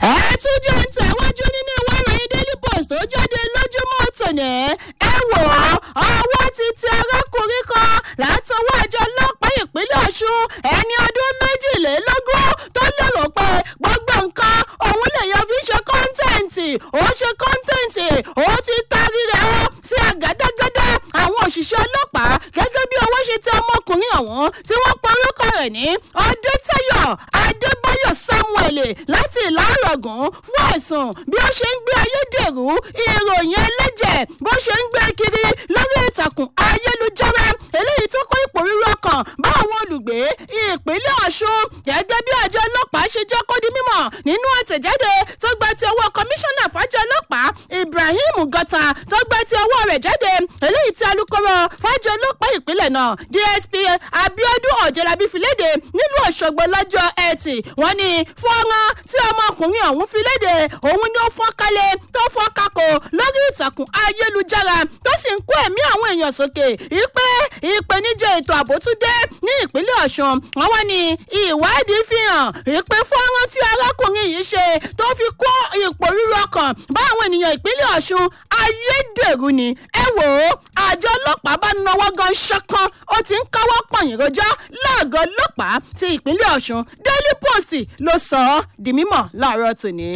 ẹ tún jẹ́ ń tẹ̀wájú nínú ìwé ìròyìn daily post tó jáde lójúmọ́ tòní ẹ wò ó ọwọ́ ti tẹ arákùnrin kan látọwọ́ àjọ ọlọ́pàá ìpínlẹ̀ ọ̀ṣun ẹni ọdún méjìlélógún tó lérò pé gbogbo nǹkan òun lèèyàn fi ṣe kọ́ńtẹ́ǹtì ó ṣe kọ́ńtẹ́ǹtì ó ti tarí rẹ̀ ó sí àgádágádá àwọn òṣìṣẹ́ ọlọ́pàá gẹ́gẹ́ bí owó ṣe tẹ ọmọkùnrin ọ̀hún tí wọ́n porúkọ rẹ̀ ní ọdẹ́tayọ̀ adébáyọ̀ samuel láti ìlàrọ̀gùn fún ẹ̀sùn bí ó ṣe ń gbé ayédèrú ìròyìn ẹlẹ́jẹ̀ bó ṣe ń gbé kiri lórí ìtàkùn ayélujára eléyìí tó kó ipò rírọ kan bá àwọn olùgbé ìpínlẹ̀ ọ̀ṣun gẹ́gẹ́ bí àjọ ọlọ́pàá ṣe jẹ́ kó di mímọ̀ nínú àtẹ̀jáde tó gba ti ọwọ́ kọmíṣánná fàjọ ọlọ́pàá ibrahim gọta tó gba ti ọwọ́ rẹ̀ jáde eléyìí tí alūkkóró fàjọ ọlọ́pàá ìpínlẹ̀ náà dsp abiodun ọ̀jẹ̀lábí fi léde nílùú ọ̀ṣọ́gbó lọ́jọ́ ẹtì wọ́n ní fọ́nrán tí ọmọkùnrin ọ̀hún fi léde òun ni ó fọ́n kalẹ̀ tó fọ́n kakò lórí ìtàkùn ayélujára tó sì ń kó ẹ̀mí àwọn èèyàn sókè ìpè ìpèníjà ètò ààbò tún dé ní ìpínlẹ̀ ọ̀ṣun wọ́n wá ní ìwádìí fi hàn ìpè fọ́nrán tí arákùnrin yìí ṣe tó fi kó ipò rírọ kan bá àwọn ènìyàn ìpínlẹ̀ ọ̀ṣun ayédèrú ni ẹ wò ó àjọ ọlọ́pàá bá nawọ́ gan ṣọ́kàn ó ti ń káwọ́ pọ̀yìn rojọ́ láàgọ́ ọlọ́pàá ti ìpínlẹ̀ ọ̀ṣun daily post ló sọ ọ́ di mímọ̀ láàárọ̀ tòní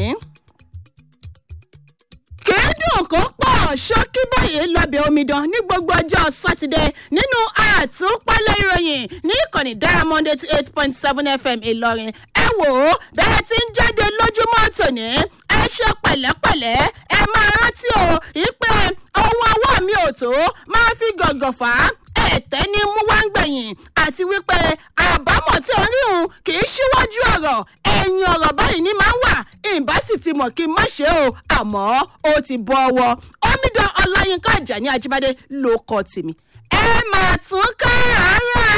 kéédùn kó pọ̀ ṣókí báyìí lọ́bẹ̀ omidan ní gbogbo ọjọ́ sátidé nínú àtúpalẹ̀ ìròyìn ní ìkànnì diamond eighty eight point seven fm ìlọrin ẹ wò ó bẹ́ẹ̀ tí ń jáde lójúmọ́ tòní ẹ ṣe pẹ̀lẹ́pẹ̀lẹ́ ẹ máa rántí o ìpè ohun ọwọ́ mi ò tó máa fi gọ̀gọ̀ fà á ẹ̀tẹ́ ní mú wá ń gbẹ̀yìn àti wípé àbámọ̀ tí ó rí òun kì í ṣíwájú ọ̀rọ̀ ẹ̀yìn ọ̀rọ̀ báyìí ní máa ń wà ìbá sì ti mọ̀ kí n má ṣe o àmọ́ ó ti bọ́ ọwọ́ omidan ọláyínká àjàní ajíbádé ló kọ́ tèmi ẹ máa tún ká àárọ̀